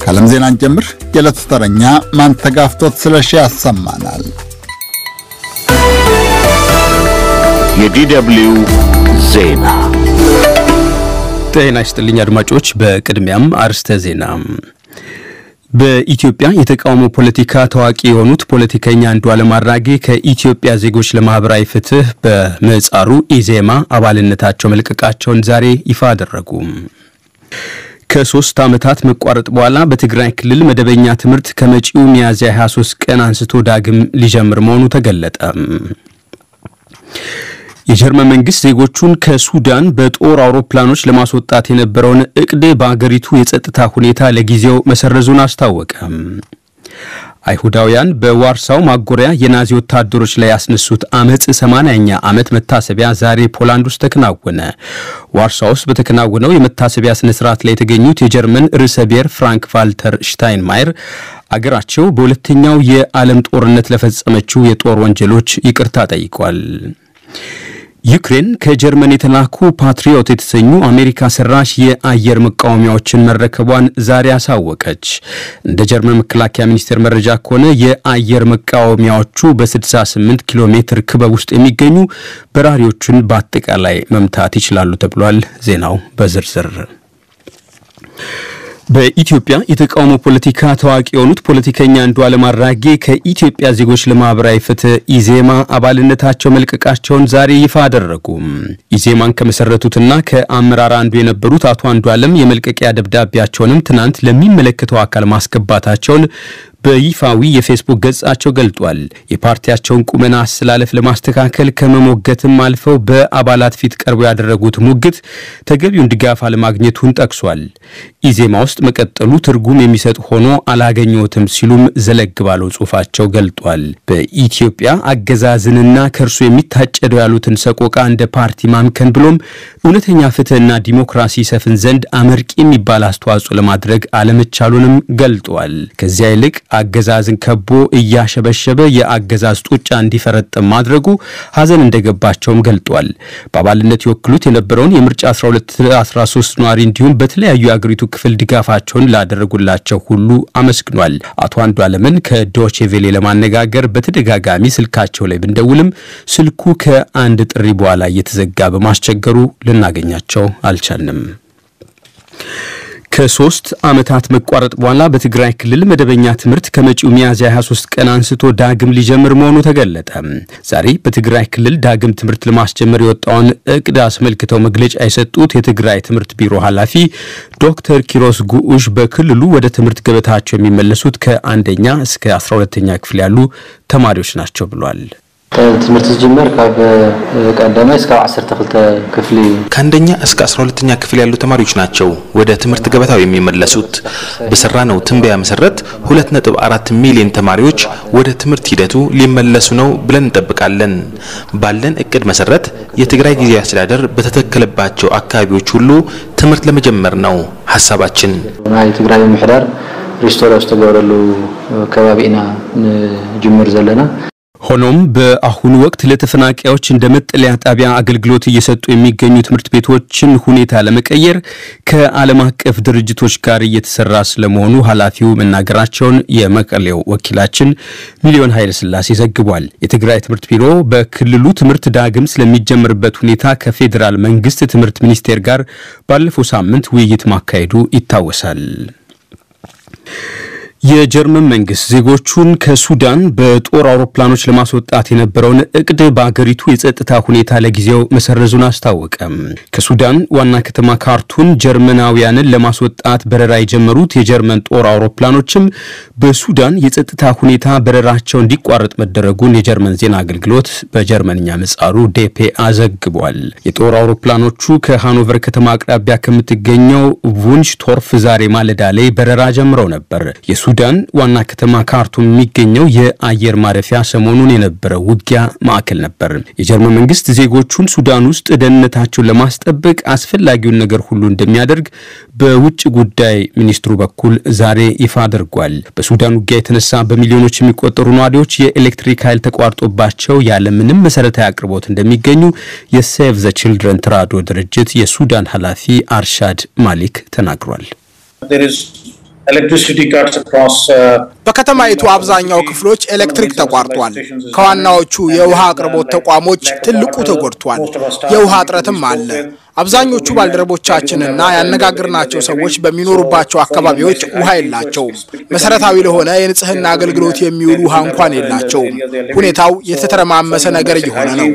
ከዓለም ዜናን ጀምር የዕለቱ ተረኛ ማንተጋፍቶት ስለሺ ያሰማናል። የዲደብልዩ ዜና ጤና ይስጥልኝ አድማጮች። በቅድሚያም አርስተ ዜና። በኢትዮጵያ የተቃውሞ ፖለቲካ ታዋቂ የሆኑት ፖለቲከኛ አንዱዓለም አራጌ ከኢትዮጵያ ዜጎች ለማህበራዊ ፍትህ በምህጻሩ ኢዜማ አባልነታቸው መልቀቃቸውን ዛሬ ይፋ አደረጉ። ከሶስት ዓመታት መቋረጥ በኋላ በትግራይ ክልል መደበኛ ትምህርት ከመጪው ሚያዝያ 23 ቀን አንስቶ ዳግም ሊጀምር መሆኑ ተገለጠ። የጀርመን መንግስት ዜጎቹን ከሱዳን በጦር አውሮፕላኖች ለማስወጣት የነበረውን እቅድ በአገሪቱ የጸጥታ ሁኔታ ለጊዜው መሰረዙን አስታወቀ። አይሁዳውያን በዋርሳው ማጎሪያ የናዚ ወታደሮች ላይ ያስነሱት አመፅ 80ኛ ዓመት መታሰቢያ ዛሬ ፖላንድ ውስጥ ተከናወነ። ዋርሳ ውስጥ በተከናወነው የመታሰቢያ ስነ ስርዓት ላይ የተገኙት የጀርመን ርዕሰ ብሔር ፍራንክ ቫልተር ሽታይንማየር አገራቸው በሁለተኛው የዓለም ጦርነት ለፈጸመችው የጦር ወንጀሎች ይቅርታ ጠይቋል። ዩክሬን ከጀርመን የተላኩ ፓትሪዮት የተሰኙ አሜሪካ ሰራሽ የአየር መቃወሚያዎችን መረከቧን ዛሬ አሳወቀች። እንደ ጀርመን መከላከያ ሚኒስቴር መረጃ ከሆነ የአየር መቃወሚያዎቹ በ68 ኪሎ ሜትር ክበብ ውስጥ የሚገኙ በራሪዎቹን በአጠቃላይ መምታት ይችላሉ ተብሏል። ዜናው በዝርዝር በኢትዮጵያ የተቃውሞ ፖለቲካ ታዋቂ የሆኑት ፖለቲከኛ አንዱዓለም አራጌ ከኢትዮጵያ ዜጎች ለማህበራዊ ፍትህ ኢዜማ አባልነታቸው መልቀቃቸውን ዛሬ ይፋ አደረጉ። ኢዜማን ከመሰረቱትና ከአመራር አንዱ የነበሩት አቶ አንዱዓለም የመልቀቂያ ደብዳቤያቸውንም ትናንት ለሚመለከተው አካል ማስገባታቸውን በይፋዊ የፌስቡክ ገጻቸው ገልጧል። የፓርቲያቸውን ቁመና አስተላለፍ ለማስተካከል ከመሞገትም አልፈው በአባላት ፊት ቀርበው ያደረጉት ሙግት ተገቢውን ድጋፍ አለማግኘቱን ጠቅሷል። ኢዜማ ውስጥ መቀጠሉ ትርጉም የሚሰጥ ሆኖ አላገኘሁትም ሲሉም ዘለግ ባለው ጽሑፋቸው ገልጧል። በኢትዮጵያ አገዛዝንና ከእርሱ የሚታጨደው ያሉትን ሰቆቃ እንደ ፓርቲ ማምከን ብሎም እውነተኛ ፍትህና ዲሞክራሲ ሰፍን ዘንድ አመርቂ የሚባል አስተዋጽኦ ለማድረግ አለመቻሉንም ገልጧል። ከዚያ ይልቅ አገዛዝን ከቦ እያሸበሸበ የአገዛዝ ጡጫ እንዲፈረጥም ማድረጉ ሐዘን እንደገባቸውም ገልጧል። በአባልነት ይወክሉት የነበረውን የምርጫ 1213 ነዋሪ እንዲሁም በተለያዩ የአገሪቱ ክፍል ድጋፋቸውን ላደረጉላቸው ሁሉ አመስግኗል። አቶ አንዱዓለምን ከዶቼ ቬሌ ለማነጋገር በተደጋጋሚ ስልካቸው ላይ ብንደውልም ስልኩ ከአንድ ጥሪ በኋላ እየተዘጋ በማስቸገሩ ልናገኛቸው አልቻልንም። ከሶስት ዓመታት መቋረጥ በኋላ በትግራይ ክልል መደበኛ ትምህርት ከመጪው ሚያዝያ 23 ቀን አንስቶ ዳግም ሊጀምር መሆኑ ተገለጠ። ዛሬ በትግራይ ክልል ዳግም ትምህርት ለማስጀመር የወጣውን እቅድ አስመልክተው መግለጫ የሰጡት የትግራይ ትምህርት ቢሮ ኃላፊ ዶክተር ኪሮስ ጉዑሽ በክልሉ ወደ ትምህርት ገበታቸው የሚመለሱት ከአንደኛ እስከ 12ኛ ክፍል ያሉ ተማሪዎች ናቸው ብሏል። ትምህርቲ ዝጅመር ካብ ቀዳማይ እስካብ 12 ክፍሊ ከአንደኛ እስከ 12ኛ ክፍል ያሉ ተማሪዎች ናቸው ወደ ትምህርት ገበታው የሚመለሱት። በሰራነው ትንበያ መሰረት 2.4 ሚሊዮን ተማሪዎች ወደ ትምህርት ሂደቱ ሊመለሱ ነው ብለን እንጠብቃለን። ባለን እቅድ መሰረት የትግራይ ጊዜያዊ አስተዳደር በተተከለባቸው አካባቢዎች ሁሉ ትምህርት ለመጀመር ነው ሀሳባችን። ናይ ትግራይ ምሕዳር ሪስቶራ ዝተገበረሉ ከባቢ ኢና ንጅምር ዘለና ሆኖም በአሁኑ ወቅት ለተፈናቃዮች እንደ መጠለያ ጣቢያ አገልግሎት እየሰጡ የሚገኙ ትምህርት ቤቶችን ሁኔታ ለመቀየር ከዓለም አቀፍ ድርጅቶች ጋር እየተሰራ ስለመሆኑ ኃላፊው መናገራቸውን የመቀሌው ወኪላችን ሚሊዮን ኃይለ ሥላሴ ዘግቧል። የትግራይ ትምህርት ቢሮ በክልሉ ትምህርት ዳግም ስለሚጀምርበት ሁኔታ ከፌዴራል መንግስት ትምህርት ሚኒስቴር ጋር ባለፈው ሳምንት ውይይት ማካሄዱ ይታወሳል። የጀርመን መንግስት ዜጎቹን ከሱዳን በጦር አውሮፕላኖች ለማስወጣት የነበረውን እቅድ በአገሪቱ የጸጥታ ሁኔታ ለጊዜው መሰረዙን አስታወቀ። ከሱዳን ዋና ከተማ ካርቱም ጀርመናውያንን ለማስወጣት በረራ የጀመሩት የጀርመን ጦር አውሮፕላኖችም በሱዳን የጸጥታ ሁኔታ በረራቸው እንዲቋረጥ መደረጉን የጀርመን ዜና አገልግሎት በጀርመንኛ ምጻሩ ዴፔአ ዘግቧል። የጦር አውሮፕላኖቹ ከሃኖቨር ከተማ አቅራቢያ ከምትገኘው ቡንሽቶርፍ ዛሬ ማለዳ ላይ በረራ ጀምረው ነበር። ሱዳን ዋና ከተማ ካርቱም የሚገኘው የአየር ማረፊያ ሰሞኑን የነበረው ውጊያ ማዕከል ነበር። የጀርመን መንግስት ዜጎቹን ሱዳን ውስጥ ደህንነታቸውን ለማስጠበቅ አስፈላጊውን ነገር ሁሉ እንደሚያደርግ በውጭ ጉዳይ ሚኒስትሩ በኩል ዛሬ ይፋ አድርጓል። በሱዳን ውጊያ የተነሳ በሚሊዮኖች የሚቆጠሩ ነዋሪዎች የኤሌክትሪክ ኃይል ተቋርጦባቸው ያለምንም መሰረታዊ አቅርቦት እንደሚገኙ የሴቭ ዘ ችልድረን ተራድኦ ድርጅት የሱዳን ኃላፊ አርሻድ ማሊክ ተናግሯል። There is በከተማይቱ አብዛኛው ክፍሎች ኤሌክትሪክ ተቋርጧል። ከዋናዎቹ የውሃ አቅርቦት ተቋሞች ትልቁ ተጎድቷል። የውሃ እጥረትም አለ። አብዛኞቹ ባልደረቦቻችንና ያነጋግርናቸው ሰዎች በሚኖሩባቸው አካባቢዎች ውሃ የላቸውም። መሰረታዊ ለሆነ የንጽህና አገልግሎት የሚውል ውሃ እንኳን የላቸውም። ሁኔታው የተተረማመሰ ነገር እየሆነ ነው።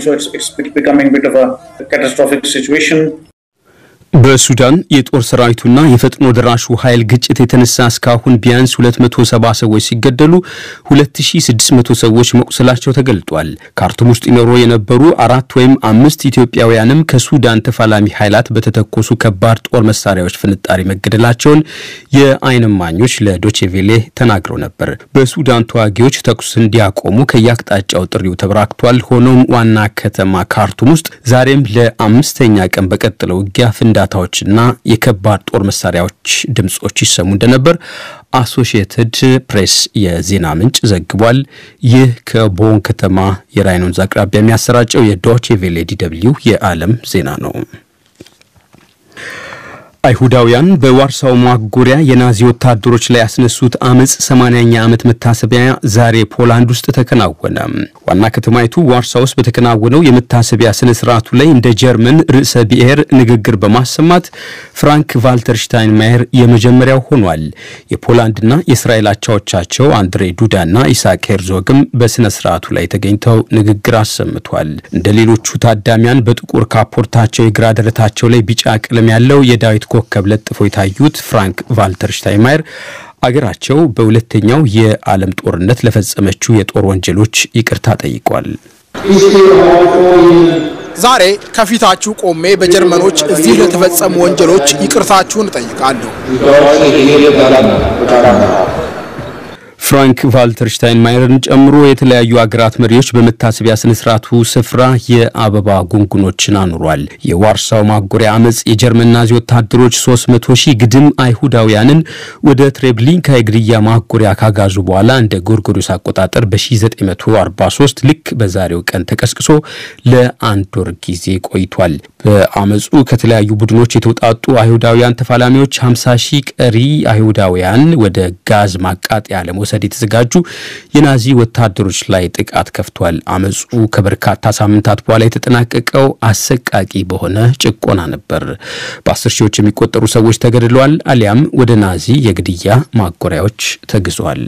በሱዳን የጦር ሰራዊቱና የፈጥኖ ደራሹ ኃይል ግጭት የተነሳ እስካሁን ቢያንስ 270 ሰዎች ሲገደሉ 2600 ሰዎች መቁሰላቸው ተገልጧል። ካርቱም ውስጥ ይኖሩ የነበሩ አራት ወይም አምስት ኢትዮጵያውያንም ከሱዳን ተፋላሚ ኃይላት በተተኮሱ ከባድ ጦር መሳሪያዎች ፍንጣሪ መገደላቸውን የዓይን እማኞች ለዶቼቬሌ ተናግረው ነበር። በሱዳን ተዋጊዎች ተኩስ እንዲያቆሙ ከየአቅጣጫው ጥሪው ተበራክቷል። ሆኖም ዋና ከተማ ካርቱም ውስጥ ዛሬም ለአምስተኛ ቀን በቀጠለው ውጊያ ፍንዳ ዳታዎችና የከባድ ጦር መሳሪያዎች ድምጾች ይሰሙ እንደነበር አሶሺየትድ ፕሬስ የዜና ምንጭ ዘግቧል። ይህ ከቦን ከተማ የራይን ወንዝ አቅራቢያ የሚያሰራጨው የዶቼ ቬሌ ዲ ደብልዩ የዓለም ዜና ነው። አይሁዳውያን በዋርሳው ማጎሪያ የናዚ ወታደሮች ላይ ያስነሱት አመፅ 80ኛ ዓመት መታሰቢያ ዛሬ ፖላንድ ውስጥ ተከናወነ። ዋና ከተማይቱ ዋርሳ ውስጥ በተከናወነው የመታሰቢያ ስነ ስርዓቱ ላይ እንደ ጀርመን ርዕሰ ብሔር ንግግር በማሰማት ፍራንክ ቫልተር ሽታይንማየር የመጀመሪያው ሆኗል። የፖላንድና የእስራኤል አቻዎቻቸው አንድሬ ዱዳና ኢሳክ ሄርዞግም በስነ ስርዓቱ ላይ ተገኝተው ንግግር አሰምቷል። እንደ ሌሎቹ ታዳሚያን በጥቁር ካፖርታቸው የግራ ደረታቸው ላይ ቢጫ ቀለም ያለው የዳዊት ኮከብ ለጥፈው የታዩት ፍራንክ ቫልተር ሽታይንማየር አገራቸው በሁለተኛው የዓለም ጦርነት ለፈጸመችው የጦር ወንጀሎች ይቅርታ ጠይቋል። ዛሬ ከፊታችሁ ቆሜ በጀርመኖች እዚህ ለተፈጸሙ ወንጀሎች ይቅርታችሁን እጠይቃለሁ። ፍራንክ ቫልተር ሽታይንማየርን ጨምሮ የተለያዩ አገራት መሪዎች በመታሰቢያ ስነ ስርዓቱ ስፍራ የአበባ ጉንጉኖችን አኑሯል። የዋርሳው ማጎሪያ አመፅ የጀርመን ናዚ ወታደሮች 300 ሺህ ግድም አይሁዳውያንን ወደ ትሬብሊንካ የግድያ ማጎሪያ ካጋዙ በኋላ እንደ ጎርጎሮስ አቆጣጠር በ1943 ልክ በዛሬው ቀን ተቀስቅሶ ለአንድ ወር ጊዜ ቆይቷል። በአመፁ ከተለያዩ ቡድኖች የተውጣጡ አይሁዳውያን ተፋላሚዎች 50 ሺህ ቀሪ አይሁዳውያን ወደ ጋዝ ማቃጠያ ለመውሰድ የተዘጋጁ የናዚ ወታደሮች ላይ ጥቃት ከፍቷል። አመፁ ከበርካታ ሳምንታት በኋላ የተጠናቀቀው አሰቃቂ በሆነ ጭቆና ነበር። በአስር ሺዎች የሚቆጠሩ ሰዎች ተገድለዋል፣ አሊያም ወደ ናዚ የግድያ ማጎሪያዎች ተግዟል።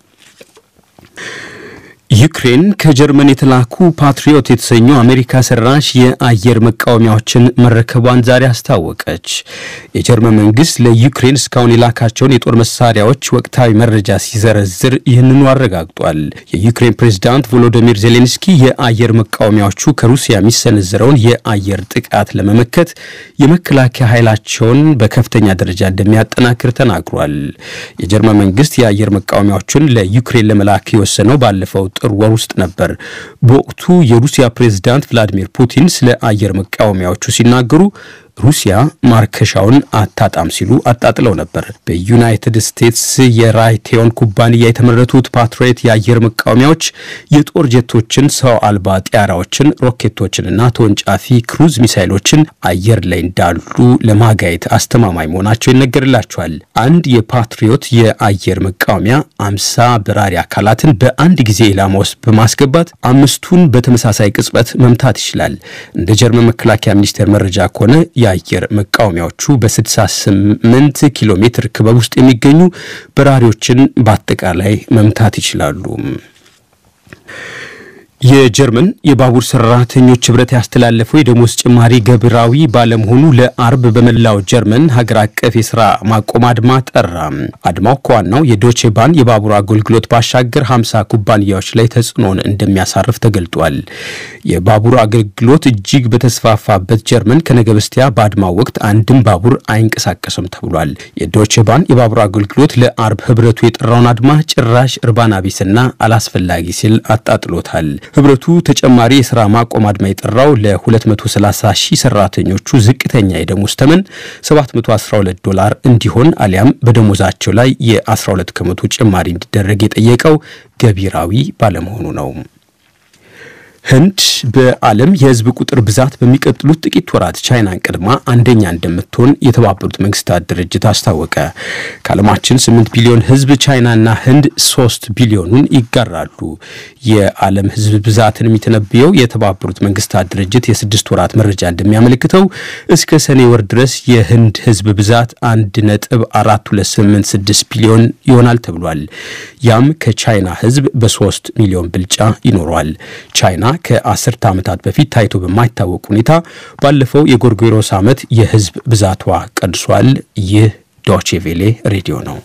ዩክሬን ከጀርመን የተላኩ ፓትሪዮት የተሰኙ አሜሪካ ሰራሽ የአየር መቃወሚያዎችን መረከቧን ዛሬ አስታወቀች። የጀርመን መንግስት ለዩክሬን እስካሁን የላካቸውን የጦር መሳሪያዎች ወቅታዊ መረጃ ሲዘረዝር ይህንኑ አረጋግጧል። የዩክሬን ፕሬዝዳንት ቮሎዶሚር ዜሌንስኪ የአየር መቃወሚያዎቹ ከሩሲያ የሚሰነዘረውን የአየር ጥቃት ለመመከት የመከላከያ ኃይላቸውን በከፍተኛ ደረጃ እንደሚያጠናክር ተናግሯል። የጀርመን መንግስት የአየር መቃወሚያዎቹን ለዩክሬን ለመላክ የወሰነው ባለፈው ጥር ወር ውስጥ ነበር። በወቅቱ የሩሲያ ፕሬዝዳንት ቭላዲሚር ፑቲን ስለ አየር መቃወሚያዎቹ ሲናገሩ ሩሲያ ማርከሻውን አታጣም ሲሉ አጣጥለው ነበር። በዩናይትድ ስቴትስ የራይቴዮን ኩባንያ የተመረቱት ፓትሪዮት የአየር መቃወሚያዎች የጦር ጀቶችን፣ ሰው አልባ ጢያራዎችን፣ ሮኬቶችንና ተወንጫፊ ክሩዝ ሚሳይሎችን አየር ላይ እንዳሉ ለማጋየት አስተማማኝ መሆናቸው ይነገርላቸዋል። አንድ የፓትሪዮት የአየር መቃወሚያ አምሳ በራሪ አካላትን በአንድ ጊዜ ኢላማ ውስጥ በማስገባት አምስቱን በተመሳሳይ ቅጽበት መምታት ይችላል። እንደ ጀርመን መከላከያ ሚኒስቴር መረጃ ከሆነ የአየር መቃወሚያዎቹ በ68 ኪሎ ሜትር ክበብ ውስጥ የሚገኙ በራሪዎችን በአጠቃላይ መምታት ይችላሉ። የጀርመን የባቡር ሰራተኞች ህብረት ያስተላለፈው የደሞዝ ጭማሪ ገብራዊ ባለመሆኑ ለአርብ በመላው ጀርመን ሀገር አቀፍ የስራ ማቆም አድማ ጠራ። አድማው ከዋናው የዶቼ ባን የባቡር አገልግሎት ባሻገር 50 ኩባንያዎች ላይ ተጽዕኖን እንደሚያሳርፍ ተገልጧል። የባቡር አገልግሎት እጅግ በተስፋፋበት ጀርመን ከነገ በስቲያ በአድማው ወቅት አንድም ባቡር አይንቀሳቀስም ተብሏል። የዶቼ ባን የባቡር አገልግሎት ለአርብ ህብረቱ የጠራውን አድማ ጭራሽ እርባና ቢስና አላስፈላጊ ሲል አጣጥሎታል። ህብረቱ ተጨማሪ የስራ ማቆም አድማ የጠራው ለ230 ሺህ ሰራተኞቹ ዝቅተኛ የደሞዝ ተመን 712 ዶላር እንዲሆን አሊያም በደሞዛቸው ላይ የ12 ከመቶ ጭማሪ እንዲደረግ የጠየቀው ገቢራዊ ባለመሆኑ ነው። ህንድ በዓለም የህዝብ ቁጥር ብዛት በሚቀጥሉት ጥቂት ወራት ቻይናን ቀድማ አንደኛ እንደምትሆን የተባበሩት መንግስታት ድርጅት አስታወቀ። ከዓለማችን 8 ቢሊዮን ህዝብ ቻይናና ህንድ 3 ቢሊዮኑን ይጋራሉ። የዓለም ህዝብ ብዛትን የሚተነብየው የተባበሩት መንግስታት ድርጅት የስድስት ወራት መረጃ እንደሚያመለክተው እስከ ሰኔ ወር ድረስ የህንድ ህዝብ ብዛት 1.4286 ቢሊዮን ይሆናል ተብሏል። ያም ከቻይና ህዝብ በ3 ሚሊዮን ብልጫ ይኖረዋል። ቻይና ከአስርተ ዓመታት በፊት ታይቶ በማይታወቅ ሁኔታ ባለፈው የጎርጎሮስ ዓመት የህዝብ ብዛቷ ቀንሷል። ይህ ዶቼ ቬሌ ሬዲዮ ነው።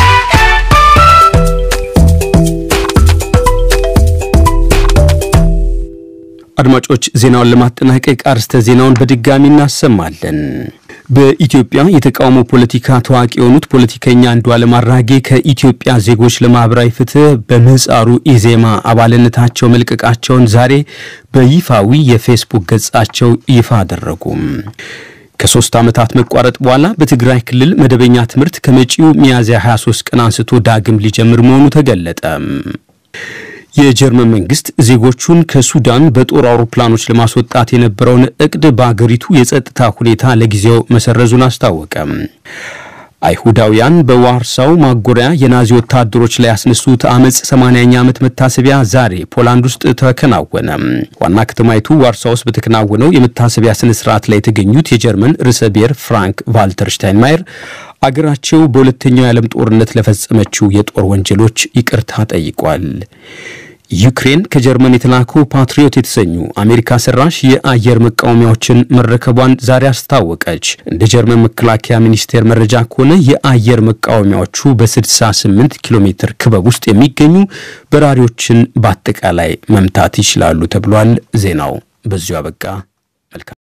አድማጮች ዜናውን ለማጠናቀቅ አርስተ ዜናውን በድጋሚ እናሰማለን። በኢትዮጵያ የተቃውሞ ፖለቲካ ታዋቂ የሆኑት ፖለቲከኛ አንዱዓለም አራጌ ከኢትዮጵያ ዜጎች ለማህበራዊ ፍትህ በምህጻሩ ኢዜማ አባልነታቸው መልቀቃቸውን ዛሬ በይፋዊ የፌስቡክ ገጻቸው ይፋ አደረጉም። ከሶስት ዓመታት መቋረጥ በኋላ በትግራይ ክልል መደበኛ ትምህርት ከመጪው ሚያዝያ 23 ቀን አንስቶ ዳግም ሊጀምር መሆኑ ተገለጠ። የጀርመን መንግስት ዜጎቹን ከሱዳን በጦር አውሮፕላኖች ለማስወጣት የነበረውን እቅድ በአገሪቱ የጸጥታ ሁኔታ ለጊዜው መሰረዙን አስታወቀ። አይሁዳውያን በዋርሳው ማጎሪያ የናዚ ወታደሮች ላይ ያስነሱት አመፅ 80ኛ ዓመት መታሰቢያ ዛሬ ፖላንድ ውስጥ ተከናወነ። ዋና ከተማይቱ ዋርሳ ውስጥ በተከናወነው የመታሰቢያ ስነ ስርዓት ላይ የተገኙት የጀርመን ርዕሰ ብሔር ፍራንክ ቫልተር ሽታይንማየር አገራቸው በሁለተኛው የዓለም ጦርነት ለፈጸመችው የጦር ወንጀሎች ይቅርታ ጠይቋል። ዩክሬን ከጀርመን የተላኩ ፓትሪዮት የተሰኙ አሜሪካ ሰራሽ የአየር መቃወሚያዎችን መረከቧን ዛሬ አስታወቀች። እንደ ጀርመን መከላከያ ሚኒስቴር መረጃ ከሆነ የአየር መቃወሚያዎቹ በ68 ኪሎ ሜትር ክበብ ውስጥ የሚገኙ በራሪዎችን በአጠቃላይ መምታት ይችላሉ ተብሏል። ዜናው በዚሁ አበቃ። መልካም